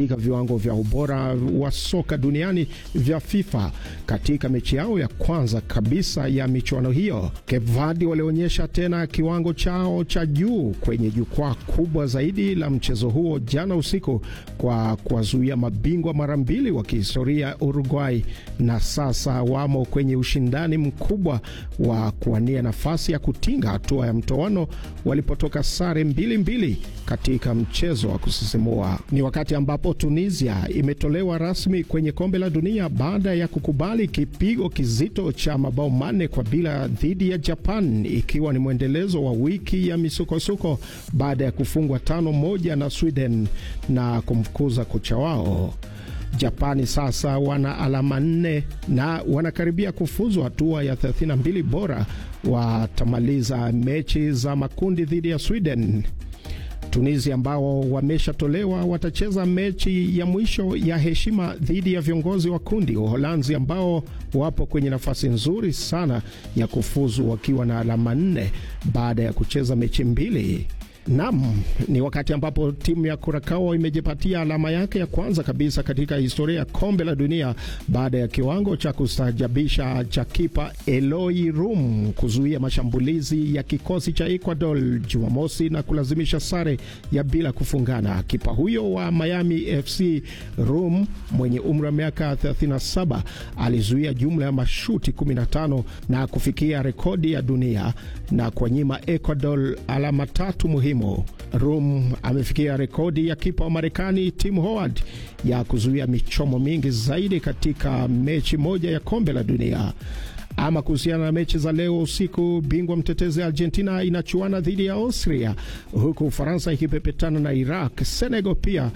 katika viwango vya ubora wa soka duniani vya FIFA katika mechi yao ya kwanza kabisa ya michuano hiyo. Cape Verde walionyesha tena kiwango chao cha juu kwenye jukwaa kubwa zaidi la mchezo huo jana usiku kwa kuwazuia mabingwa mara mbili wa kihistoria Uruguay, na sasa wamo kwenye ushindani mkubwa wa kuwania nafasi ya kutinga hatua ya mtoano walipotoka sare mbili mbili katika mchezo wa kusisimua. Ni wakati ambapo Tunisia imetolewa rasmi kwenye kombe la dunia baada ya kukubali kipigo kizito cha mabao manne kwa bila dhidi ya Japan, ikiwa ni mwendelezo wa wiki ya misukosuko baada ya kufungwa tano moja na Sweden na kumfukuza kocha wao. Japani sasa wana alama nne na wanakaribia kufuzu hatua ya 32 bora. Watamaliza mechi za makundi dhidi ya Sweden. Tunisia ambao wameshatolewa watacheza mechi ya mwisho ya heshima dhidi ya viongozi wa kundi Uholanzi, ambao wapo kwenye nafasi nzuri sana ya kufuzu wakiwa na alama nne baada ya kucheza mechi mbili. Nam, ni wakati ambapo timu ya Kurakao imejipatia alama yake ya kwanza kabisa katika historia ya kombe la dunia baada ya kiwango cha kustaajabisha cha kipa Eloi Rum kuzuia mashambulizi ya kikosi cha Ecuador Jumamosi na kulazimisha sare ya bila kufungana. Kipa huyo wa Miami FC Rum mwenye umri wa miaka 37 alizuia jumla ya mashuti 15 na kufikia rekodi ya dunia na kuwanyima Ecuador alama tatu muhimu. Rum amefikia rekodi ya kipa wa Marekani Tim Howard ya kuzuia michomo mingi zaidi katika mechi moja ya kombe la dunia. Ama kuhusiana na mechi za leo usiku, bingwa mtetezi Argentina inachuana dhidi ya Austria, huku Ufaransa ikipepetana na Iraq. Senegal pia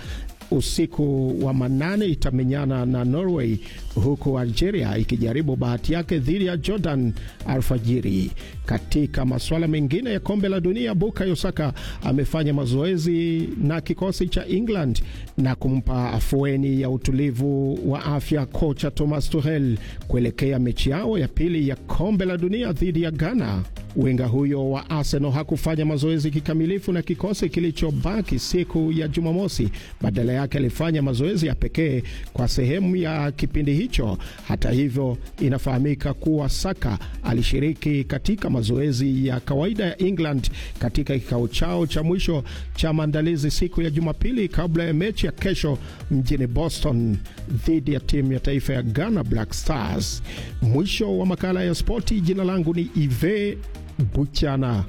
usiku wa manane itamenyana na Norway, huku Algeria ikijaribu bahati yake dhidi ya Jordan alfajiri. Katika masuala mengine ya kombe la dunia, Bukayo Saka amefanya mazoezi na kikosi cha England na kumpa afueni ya utulivu wa afya kocha Thomas Tuchel kuelekea mechi yao ya pili ya kombe la dunia dhidi ya Ghana. Winga huyo wa Arsenal hakufanya mazoezi kikamilifu na kikosi kilichobaki siku ya Jumamosi. Badala yake alifanya mazoezi ya pekee kwa sehemu ya kipindi hicho. Hata hivyo, inafahamika kuwa Saka alishiriki katika mazoezi ya kawaida ya England katika kikao chao cha mwisho cha maandalizi siku ya Jumapili kabla ya mechi ya kesho mjini Boston dhidi ya timu ya taifa ya Ghana Black Stars. Mwisho wa makala ya spoti. Jina langu ni Ive Buchana.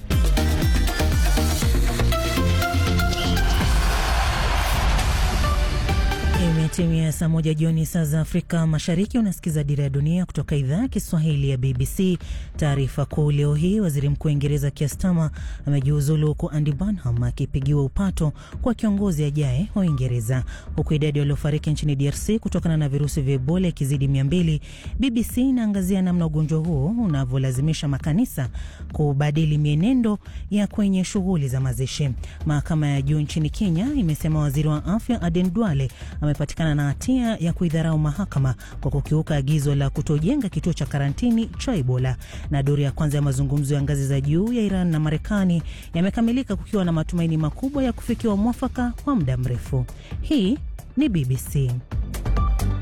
Imetimia saa moja jioni saa za Afrika Mashariki. Unasikiza Dira ya Dunia kutoka idhaa ya Kiswahili ya BBC. Taarifa kuu leo hii, waziri mkuu wa Uingereza Keir Starmer amejiuzulu huku Andy Burnham akipigiwa upato kwa kiongozi ajaye wa Uingereza, huku idadi waliofariki nchini DRC kutokana na virusi vya Ebola ikizidi mia mbili. BBC inaangazia namna ugonjwa huo unavyolazimisha makanisa kubadili mienendo ya kwenye shughuli za mazishi. Mahakama ya juu nchini Kenya imesema waziri wa afya Aden Duale amepatikana na hatia ya kuidharau mahakama kwa kukiuka agizo la kutojenga kituo cha karantini cha Ebola. Na duru ya kwanza ya mazungumzo ya ngazi za juu ya Iran na Marekani yamekamilika kukiwa na matumaini makubwa ya kufikiwa mwafaka wa muda mrefu. Hii ni BBC.